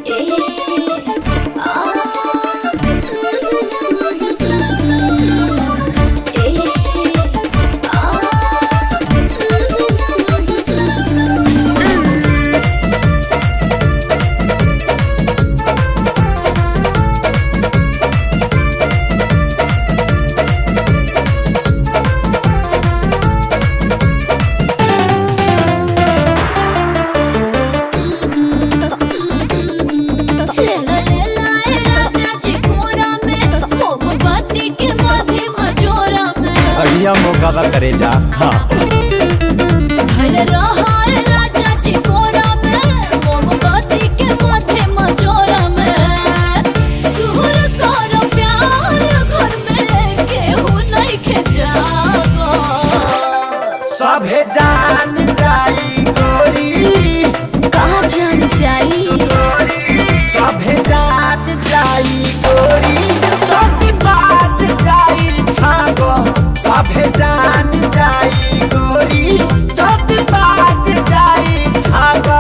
बढ़िया मौका बा करे जा हाँ सभे जान जाई गोरी कहाँ जान जाई सभे जान जाई गोरी चौकी बाज जाई छागो सभे जान जाई गोरी चौकी बाज जाई छागो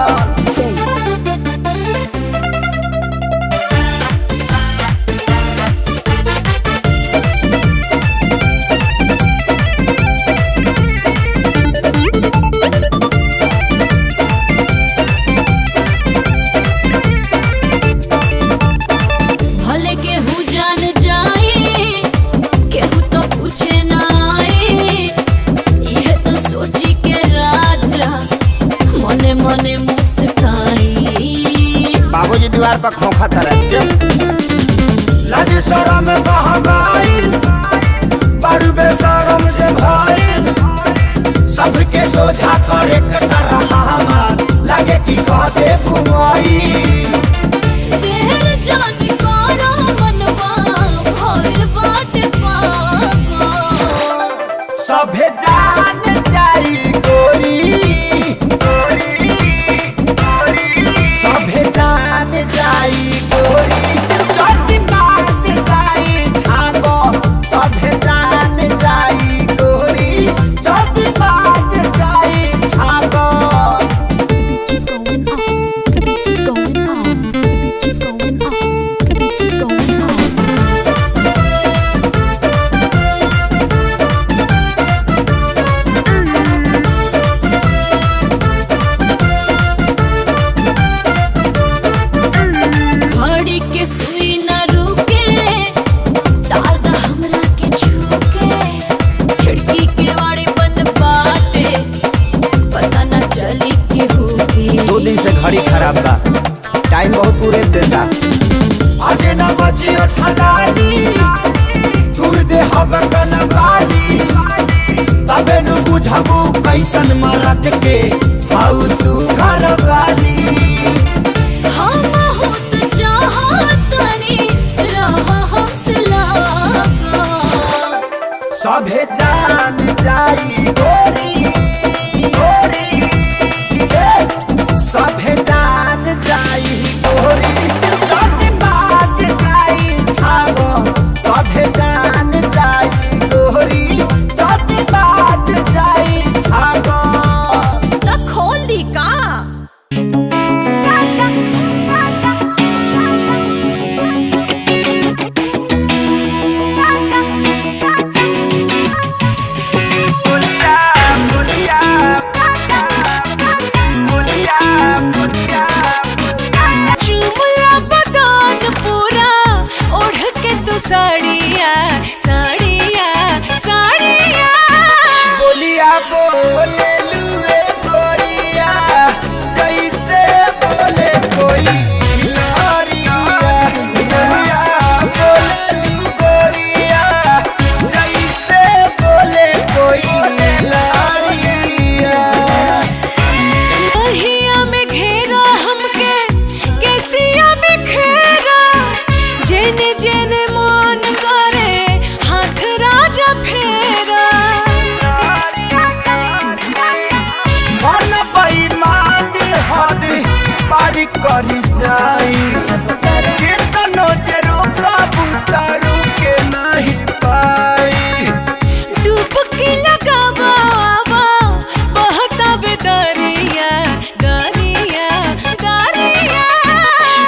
भले केहू जान जाए केहू तो पूछे ना आए यह तो सोची के राजा मने मने मुस्काई बाबूजी दीवार पर खोखा तरह लाज शरम बह गइल बड़ बेशरम जे भइल सबके सोझा करे कटा रहा हमार लागे कि कह दे घुमाई तेर जान करो मनवा भइल बाटे पागल सभे जान जाई गोरी सभे जान जाई गोरी चोटी बाज जाई छागो सभे जान जाई गोरी चोटी बाज जाई छागो keeps going on. The beat keeps going on. The beat keeps going on. The beat keeps going on. घड़ी के सुई न रुके तार दा हमरा के छूके खिड़की के वाड़ी बंद बाटे पता न चली के हो दो दिन से घड़ी खराब बा टाइम बहुत पूरे देता आज न बची ठलानी दूर दे हब कन बाड़ी तबे नु बुझबू कैसन मरद के हाउ तू घर वाली हम होत चाहतनी रहा हमसे लागा सभे जान जाई गोरी गोरी ए, सभे जान जाई गोरी चोटी बाज जाई छागो सभे जान जाई गोरी चोटी बाज जाई छागो त खोल दी का चुमला बदान पूरा ओढ़ के तू साड़िया साड़िया साड़िया बोलिया बोले लुए गोरिया जैसे बोले कोई नारिया बोलिया बोले लु गोरिया जैसे बोले कोई नारिया अहिया में घेरा हमके केसिया में घेरा जेने जेने मन करे हाथ राजा फेरा मन बेईमान हद पारी करी जाई केतनो जे रोका बुतारू के नहीं पाई डुबकी लगावा आवा बहता बे दरिया दरिया दरिया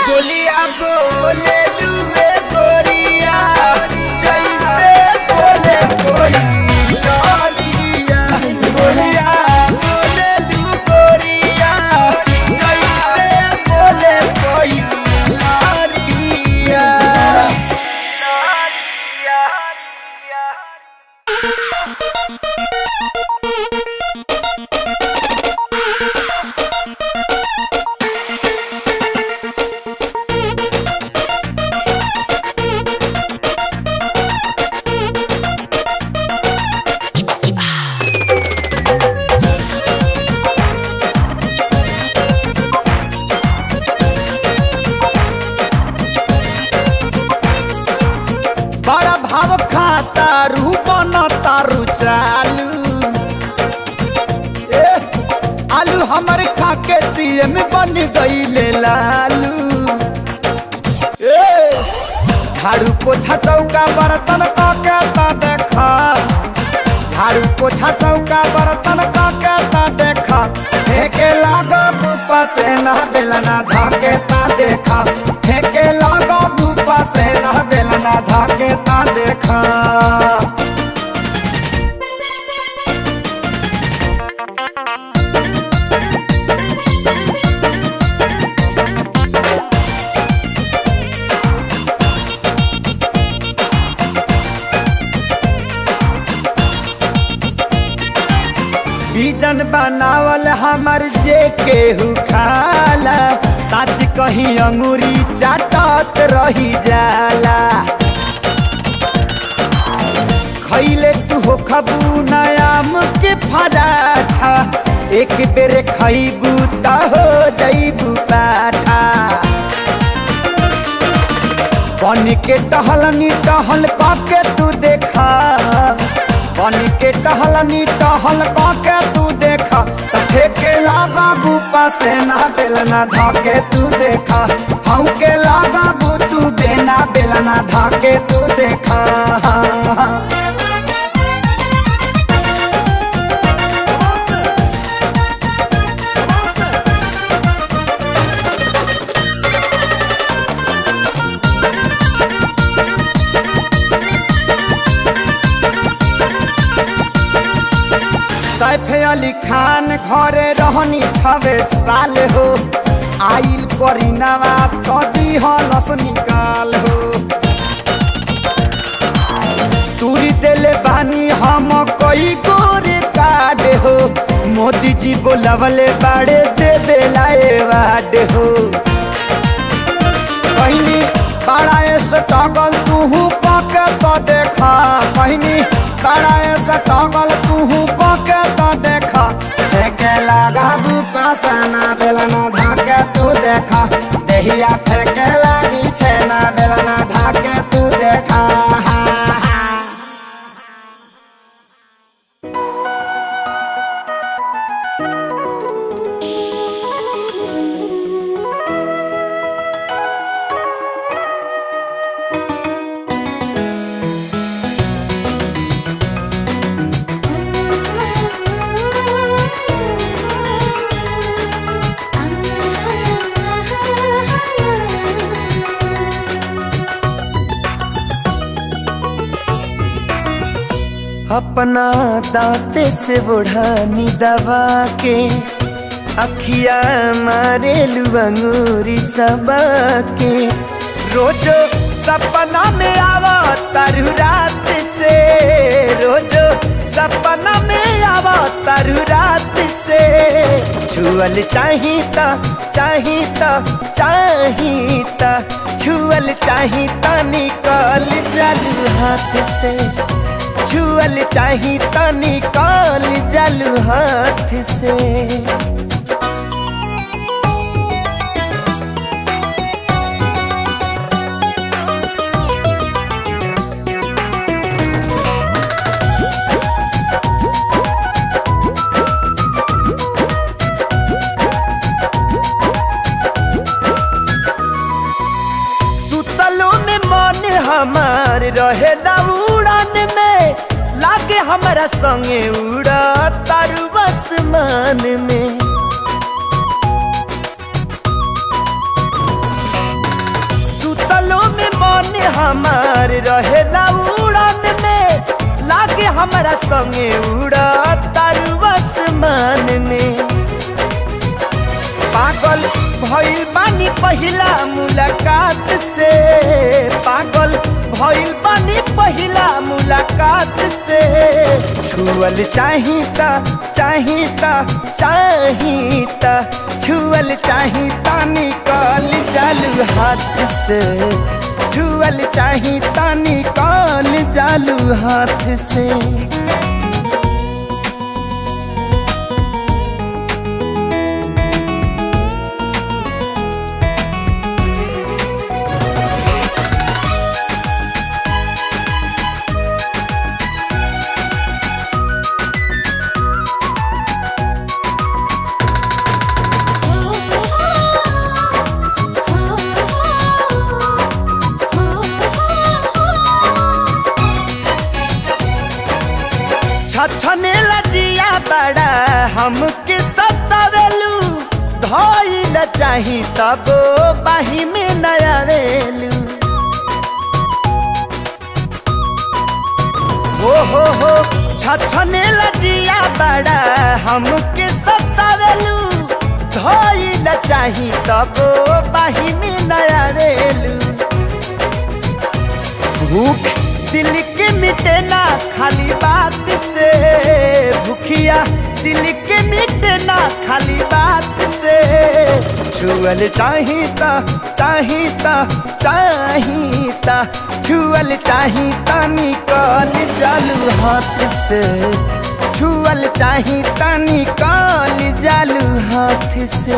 चालू ए, आलू हमर खाके सीएम बन गईले लालू ए, झाड़ू पोछा चौका बर्तन काके ता देखा झाड़ू पोछा चौका बर्तन काके ता देखा फेंके लागा बुपा से ना बेलना धाके ता देखा फेंके लागा बुपा से ना बेलना धाके ता देखा बीजन बनावल हमर जे केहू खाला सच कही अंगूरी चाटत रही जाला खैले तू हो खबू नयाम के फराठा एक बेर खैबू त हो जैबू पाठा बन के टहलनी टहल के तू देखा बन के टहलनी टहल के तू देखा त फेके लागा बूपा से ना बेलना धाके तू देखा हऊ के लागा बू तू बेना बेलना धाके तू देखा सैफ अली खान घरे रहनी छवे साल हो आइल करीनावा कदी हलस निकाल हो तूरी देले बानी हम कई गोरे काड हो मोदी जी बोलवले बाड़े दे बेलाए वाड हो कहनी बड़ा स्ट्रगल तू पके तो देखा कहनी बड़ा स्ट्रगल तू पके तो देखा फेंके लगा पासना बेलना धाके तू देखा देहिया फेंके लगी छेना बेलना धाके तू देखा अपना दांते से बुढ़ानी दबा के अखिया मारे लुअंगूरी सबा के रोजो सपना में आवा तारू रात से रोजो सपना में आवा तारू रात से छुअल चाहिता चाहिता चाहिता छुअल चाहिता निकल जालू हाथ से छुअल चाही त निकाल जालू हाथ से सुतलो में मन हमार रहेला उड़ान में लागे हमारा संगे उड़ा तारू आसमान में सुतलो में मन हमार रहेला उड़ान में लागे हमारा संगे उड़ा तारू आसमान में पागल भइल बानी पहिला मुलाकात से पागल भइल बानी पहिला मुलाकात से छुअल चाहिता चाहिता चाहिता छुअल चाहिता निकाल जालू हाथ से छुअल चाहिता निकाल जालू हाथ से बड़ा हमके सतावेलू धइल चाही तब बाही में नयावेलू हो हो हो छछने लजिया बड़ा हमके सतावेलू धइल चाही तब बाही में नयावेलू भूख दिल के मिटे ना खाली बात से भूखिया दिल के मिटे ना खाली बात से छुअल चाही ता चाही ता चाही ता छुअल चाही ता निकल जालू हाथ से छुअल चाही ता निकल जालू हाथ से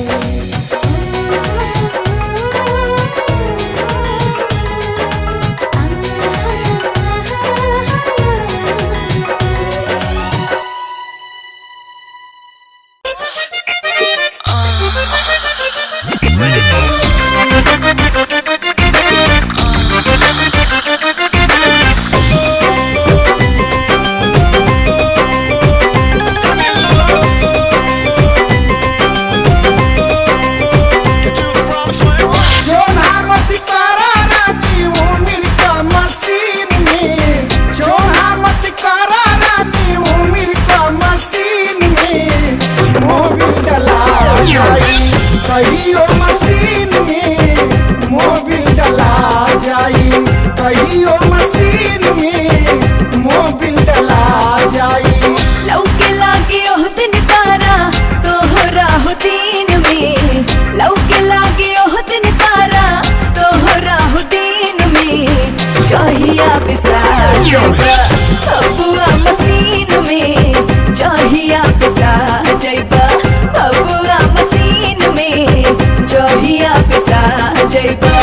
सोना मत करा रानी उम्र का मशीन में सोना मत करा रानी उम्र का मशीन में मोबिल डला जाई कहियो मशीन में मोबिल डला जाई कहियो मशीन में मोबिल डला जाई लौके लागे ओह दिन तारा तोहरा हो दिन में लौके लागे ओह दिन तारा तोहरा हो दिन में चाहिया पिसा जइबा अबुआ मशीन में चाहिया पिसा जइबा अबुआ मशीन में चाहिया पिसा जइबा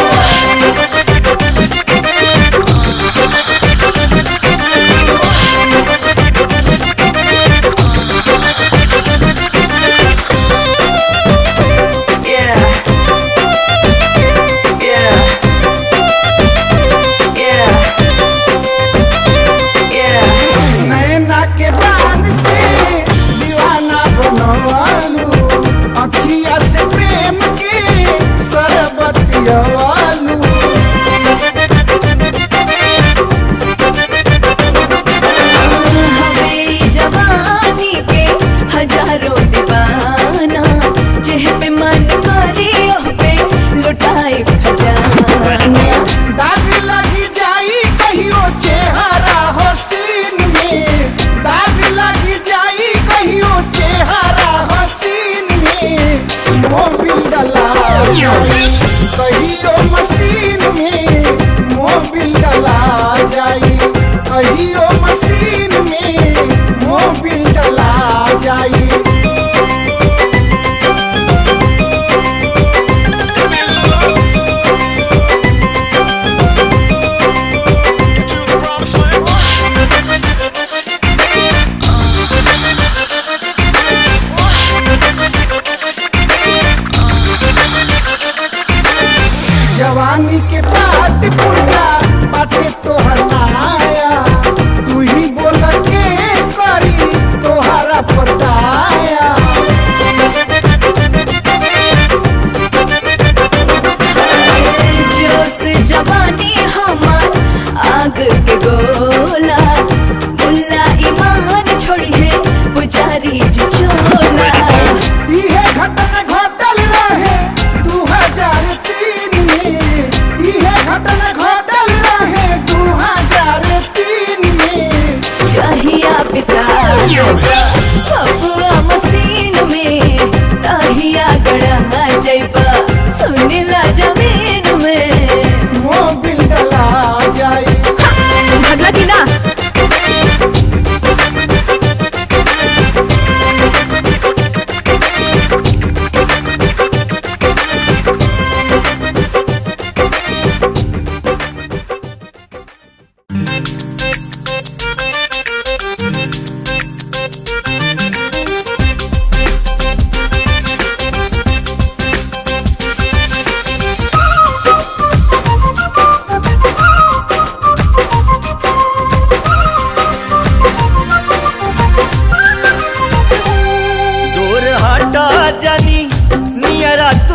नैना के बान से दीवाना बनवालू अखिया से प्रेम के शरबत पियवालू हमें जवानी के हजारों दीवाना जेह पे मन करे ओह पे लुटाए खजाना दाग लगी जाई कहियो चेहरा हसीन में दाग लगी जाई कहियो चेहरा हसीन में मोबिल डला जाई कहियो मशीन में मोबिल डला जाई कहियो मशीन में मोबिल डला जाई जवानी के पाट पुरजा बाटे तोहर लाया तू ही बोल के करी तोहरा पताया जोश जवानी हमार आग के गोला मुल्ला ईमान छोड़ी है पुजारी जी चोला इहे घटन घटल रहे दू हजार तीन में इहे घटन घटल रहे दू हजार तीन में चाहिया पिसा जइबा अबुआ मशीन में ताहिया गड़ा जइबा सुनिला जमीन में मोबिल डला जाई भगला की ना रे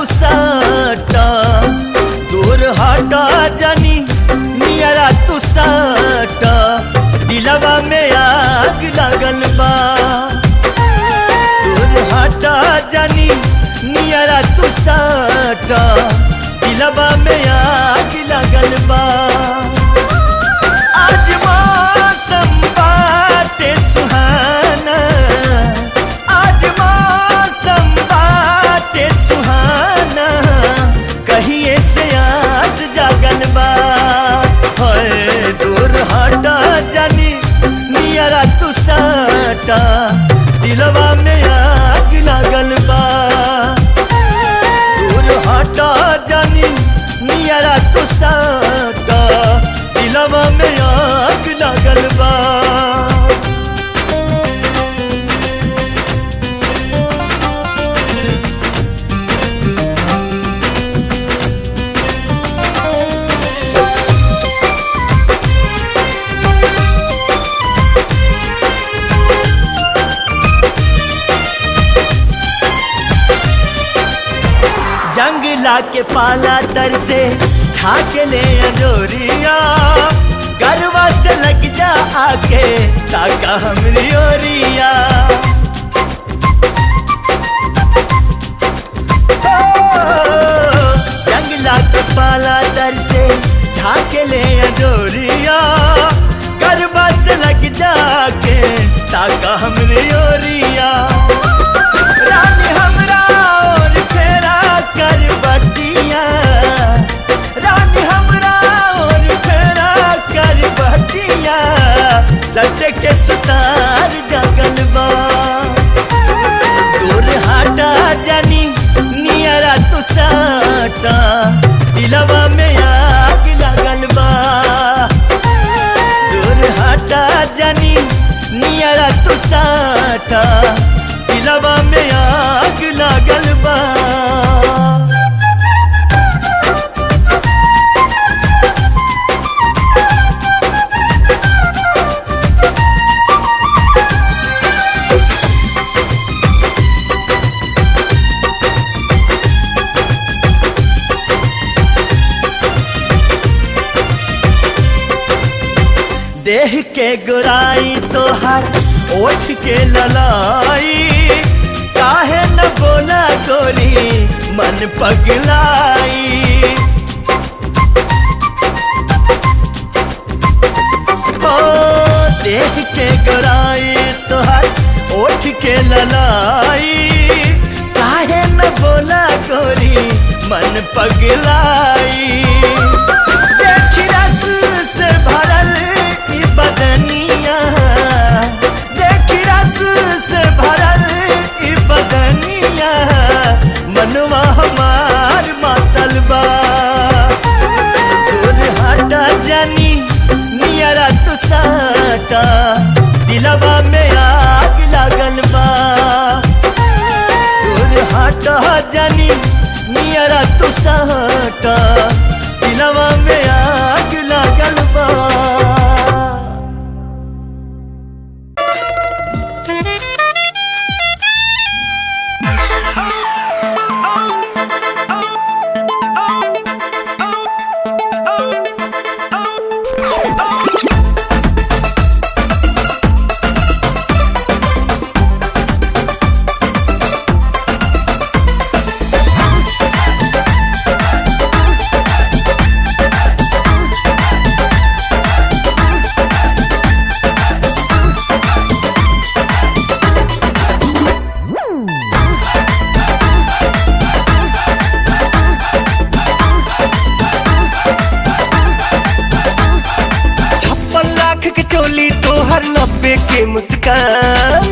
तू सटा दूर हटा जानी नियरा तू सटा दिलवा में आग लगल बा दूर हटा जानी नियरा तू सटा दिलवा में आग लगल बा आज मौसम बाटे सुहाना आज मौसम बाटे सुहाना कहिए से आस जागल बा होए दूर हटा जानी नियरा तू साटा दिलवा में आग लागल बा दूर हटा जानी नियरा तू साटा दिलवा में आग लागल बा जंगला के पाला तर से छाक ले अंजोरिया गरवा से लग जा आके ताका हमरी ओरिया ओ, जंगला के पाला तर से छाक ले अंजोरिया गरवा से लग जाके ताका हमरी ओरिया रानी हमरा और फेरा कर बटिया रानी हमरा और फेरा कर बटिया सट के सुतार जगल बा दूर हटा जानी नियरा तू साटा दिलवा में आग लगल बा दूर हटा जानी नियरा तू साटा दिलवा में आग लागल बा देह के गुराई तोहर ओठ के ललाई काहे न बोला गोरी मन पगलाई ओ देह के गुराई तोहर ओठ के ललाई काहे न बोला गोरी मन पगलाई देख रस से भरल ई बदनिया देख रस से भरल ई बदनिया मनवा हमार मातल बा दूर हटा जानी नियरा तू साटा दिलवा में आग लागल बा दूर हटा जानी नियरा तू साटा दिलवा में आग लागल बा छप्पन लाख के चोली तोहर नब्बे के मुस्कान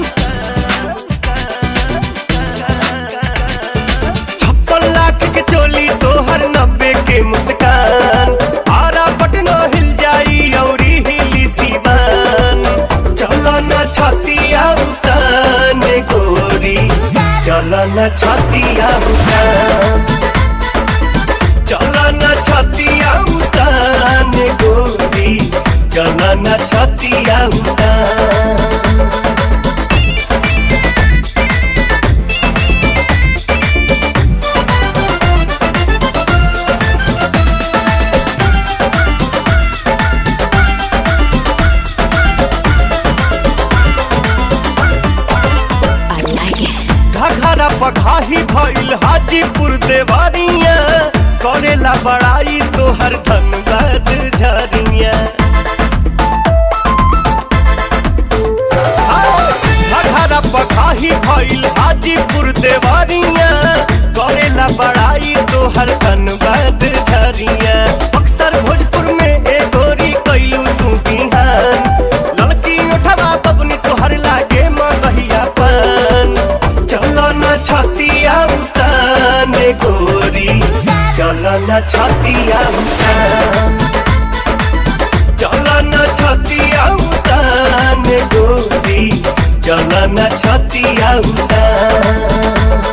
छप्पन लाख के चोली तोहर नब्बे के मुस्कान आरा पटना हिल जाई औरी हिली सीवान चलो न छतिया उतान गोरी चलो न छतिया उतान चलो न छतिया उतान गोरी चलो न छतिया उतान हाजीपुर देवारिया करेला बड़ाई तोहर धनबाद झरिया हरहरा पखाही भइल हाजीपुर देवारिया करेला बड़ाई तोहर धनबाद झरिया अक्सर भोजपुर में ए गोरी कैलू तू बिहान लड़की उठवा बबनी तोहर लागे मगहिया पान चलो न छतिया उताने गोरी चलो न छतिया उतान चलो न छतिया उताने गोरी चलो न छतिया उतान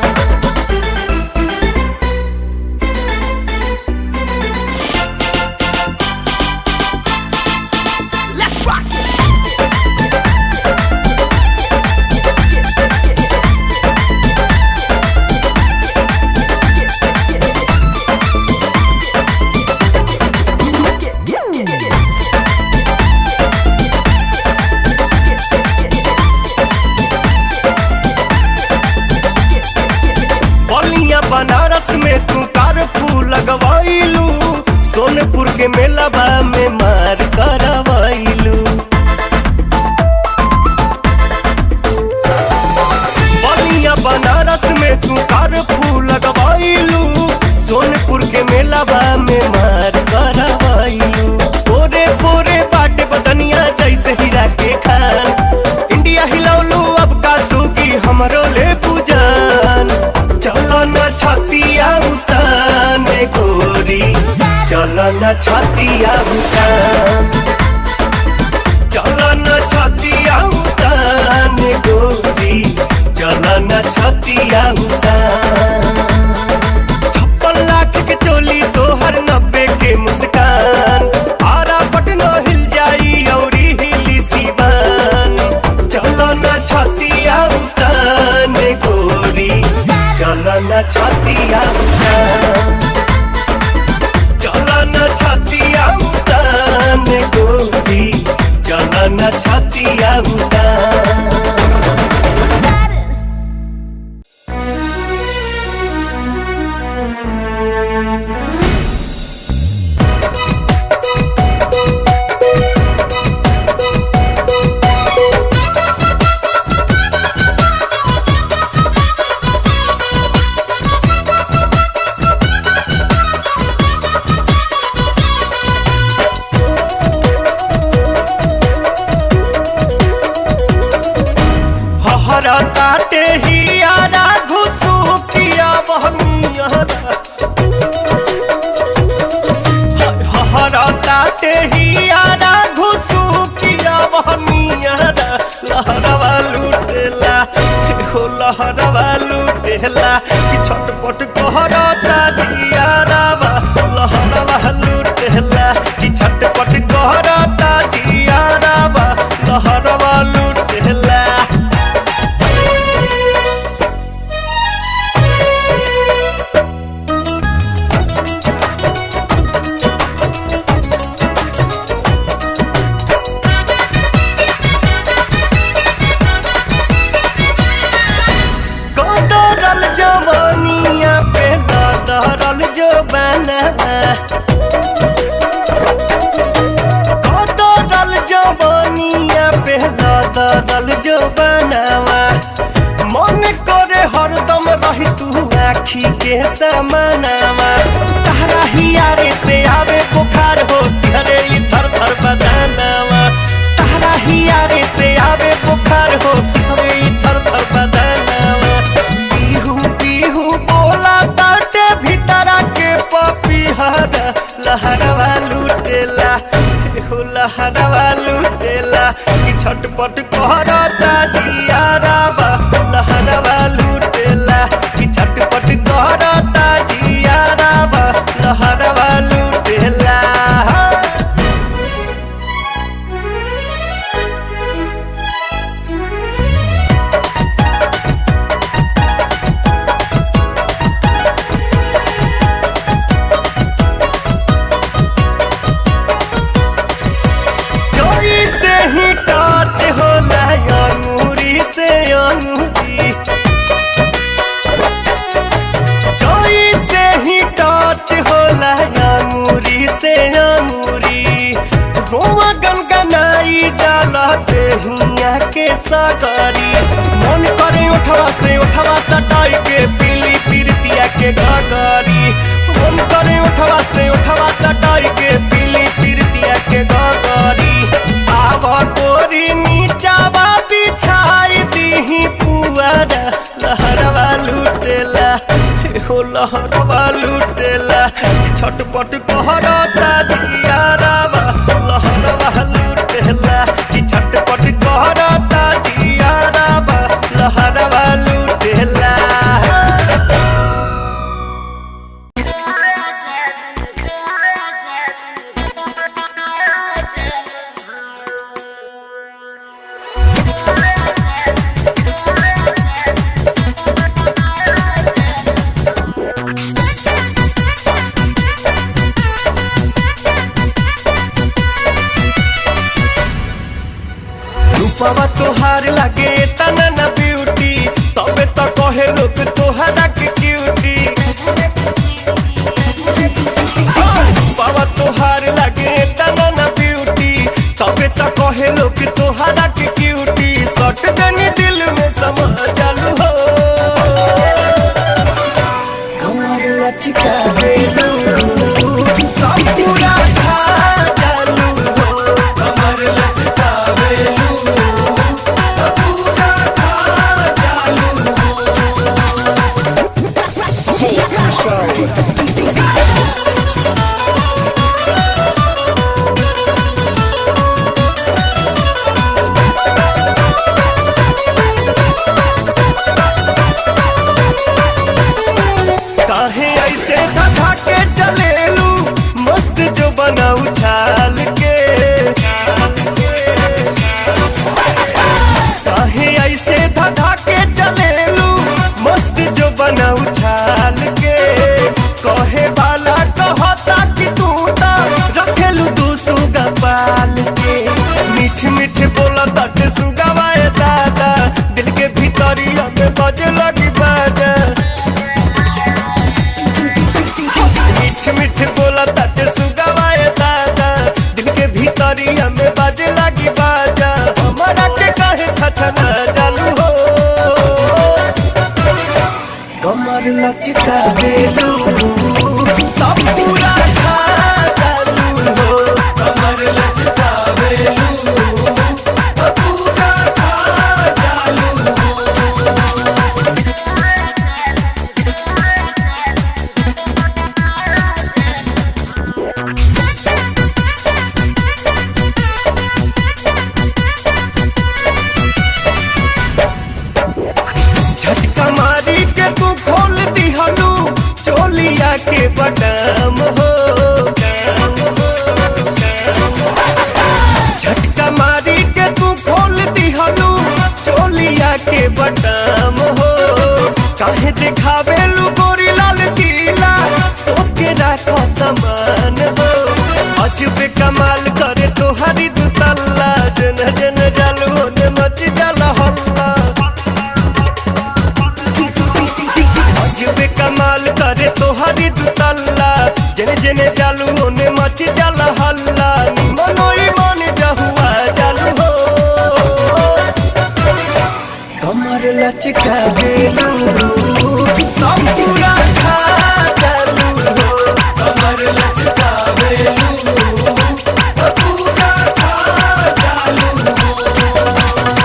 बलिया बनारस में तू कारफू लगवाइलू सोनपुर के मेलाबा में मार करवाइलू बलिया बनारस में तू कारफू लगवाइलू सोनपुर के मेलाबा में मार करवाइलू पोरे पोरे बाटे बदनिया जैसे हीरा के खान इंडिया हिलौलू अब का सूगी हमरो ले पूजान चलो न छतिया उताने गोरी चलो न छतिया उतान चलो न छतिया उताने गोरी चलो न छतिया उतान छप्पन लाख के चोली तोहर नब्बे के मुस्कान आरा पटनो हिल जाई औरी हिली सीवान चलो न छतिया उताने गोरी चलो न छतिया उतान चलो न छतिया उताने गोरी चलो न छतिया उतान हहरा ताटे ही आरा घुसू किया बहनियारा हहरा ताटे ही आरा घुसू किया बहनियारा लहरवा लूटेला हो लहरवा लूटेला कि छटपट कहरता जियारावा लहरवा लूटेला कि छटपट कहरता जियारावा लहरवा लूटेला कदरल जवानिया पे दरल जो बना कदरल जवानिया पे दरल जो बनावा मन करे हरदम रही तू आखी के समानावा तारा हियारे से आवे बुखार हो सिहरे ई थर थर बदानावा तारा हियारे से आवे बुखार हो सिहरे ई थर थर बदानावा पीहू पीहू बोला ताटे भीतरा के पपीहरा लहरवा लूटेला हो लहरवा लूटेला कि छटपट कहरता जियारावा लहरवा लूटेला कि छटपट कहरता जियारावा लहरवा लूटेला जोई से ही टच होला अंगूर सगरी मन करे उठवा से उठवा सटाई के पीली पीरतिया के घगरी मन करे उठवा से उठवा सटाई के पीली पीरतिया के घगरी आव तोरी नीचावा बिछाई दीही पुआरा लहरवा लुटेला हो लहरवा लुटेला छटपट कहरता दियारावा लहरवा लुटेला कि छटपट कहरता दियारावा लहरवा लुटेला रूपवा तोहार लागे तना ना ब्यूटी तबे तो कहे लोग तोहरा के क्यूटी रूपवा तोहार लागे तना ना ब्यूटी तबे तो कहे लोग तोहरा के क्यूटी सट देनी दिल में समा चालू हो हमार लचका बेलू सब पूरा खा चालू हो हमार लचका बेलू सब पूरा खा चालू हो काहे ऐसे धधा के चलेलू मस्त जो बना उछाल के काहे ऐसे धधा के चलेलू मस्त जो बना उछाल के कहे वाला कहता कि तू तो रखेलू दू सुगा पाल के मीठ मीठ बोला तट सुगवाए दादा दिल के भीतरिया में बजे लगी बाजा मीठ मीठ बोला तट सुगवाए दादा दिल के भीतरिया में बाजे लगी बाजा हमारा के काहे छछना चालू हो कमर लचका बेलू सब पूरा खा चालू हो कमर लचका बेलू सब पूरा खा चालू हो झटका मारी के तू खोल दिहलू चोलिया के बटाम हो झटका मारी के तू खोल दिहलू चोलिया के बटाम हो काहे दिखावेलू गोरी लाल किला तोके राखो समान हो अजबे कमाल करे तोहारी दुतल्ला जन जन जालू ने मच जाला हल्ला अजबे कमाल करे तोहारी दुतल्ला जने जने जालू ओने मच जाला हल्ला निमनो ईमान जहुआ जालू हो कमर लचका बेलू सब पूरा खा जालू हो कमर लचका बेलू सब पूरा खा जालू हो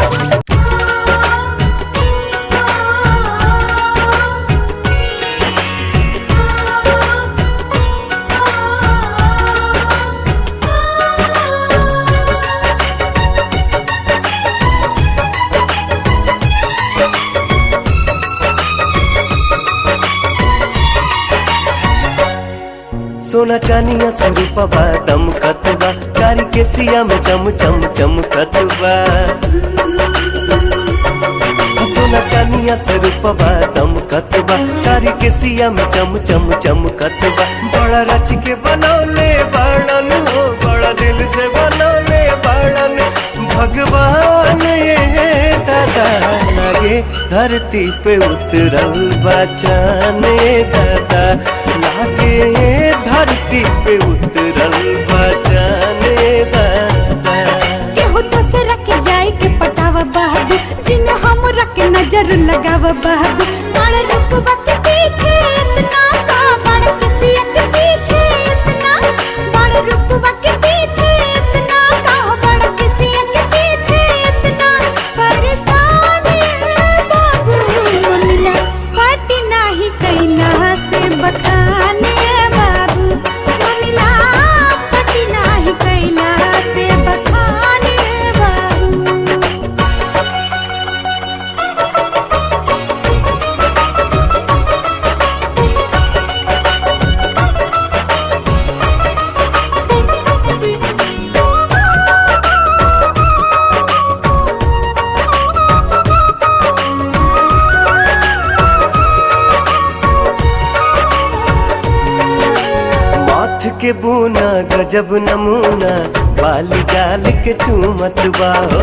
सोना चानिया स्वरूपवा दमकतबा कारी के सिया में चम चम चमकतबा सोना चानिया स्वरूपवा दमकतबा कारी के सिया में चम चम चमकतबा बड़ा रच के बनौले बड़न हो बड़ा दिल से बनौले बड़न भगवान ये दादा लगे धरती पे उतरल बचाने दादा लागे धरती पे उतरल बचाने दादा केहू दूसरा के जाए के पटावा बाबू जिन हमरा के नजर लगाव बाबू बड़ रुकबा के पीछे इतना का बड़ किसिया के पीछे इतना बड़ रुकबा के पीछे इतना का बड़ किसिया के पीछे इतना परेशान है बाबू मिला पाटी नाही कैला से बखाने बाबू मिला पाटी नाही कैला से बखाने बाबू माथ के बूना गजब नमूना बाली गाल के चूमत बाहो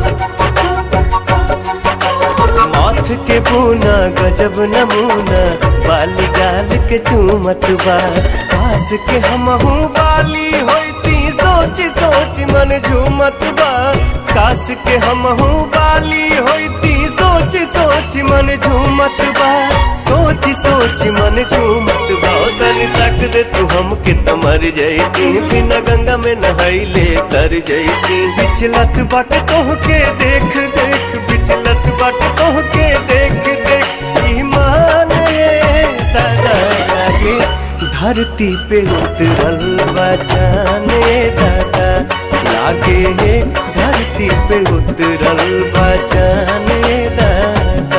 माथ के बूना गजब नमूना बाली गाल के चूमत बा पास के हमहू बाली होती सोच सोच मन झूमत बा कास के हमहू बाली होती सोच सोच मन झूमत बा सोच सोच मन झूमत बा ओ तनी तक दे तू हमके त मर जैती बिना गंगा में नहाइले तर जैती बिचलत बट तोह के देख देख बिचलत बट तोह के देख देख ईमान ये दादा लागे धरती पे उतरल बचाने दादा लागे हे धरती पे उतरल बचाने दादा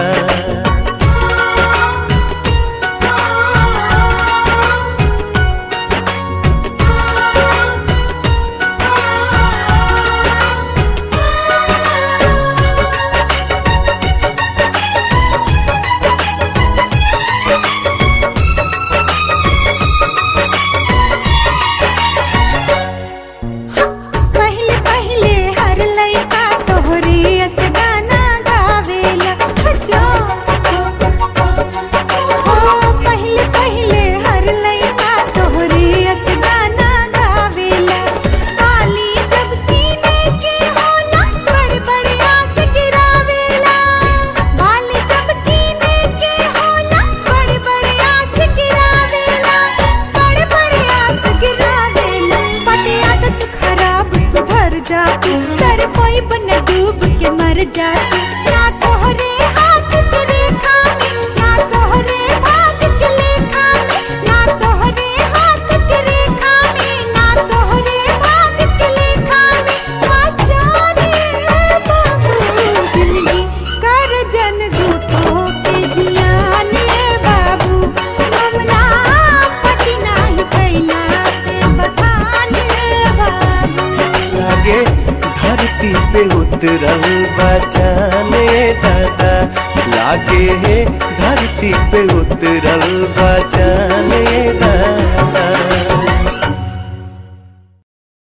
पहले पहले हर लइका तोहरे अस गाना गावेला जो ओ पहले पहले हर लइका तोहरे अस गाना गावेला आली जब कीने के होला बड़ बड़ आस गिरावेला बाली जब कीने के होला बड़ बड़ आस गिरावेला बड़ बड़ आस गिरावेला पटे आदत खराब सुधर जाती कर कोई बन डूब के मर जाती ना तोहरे हाथ के रेखा में ना तोहरे भाग के लेखा में ना तोहरे हाथ के रेखा में ना तोहरे भाग के लेखा में आचारे बाबू जिंदगी कर जन झूठों के जियाने बाबू हमला पटी नाही कैला से बखाने बाबू लागे धरती पे उतरल बचाने दादा लागे हे धरती पे उतरल बचाने दादा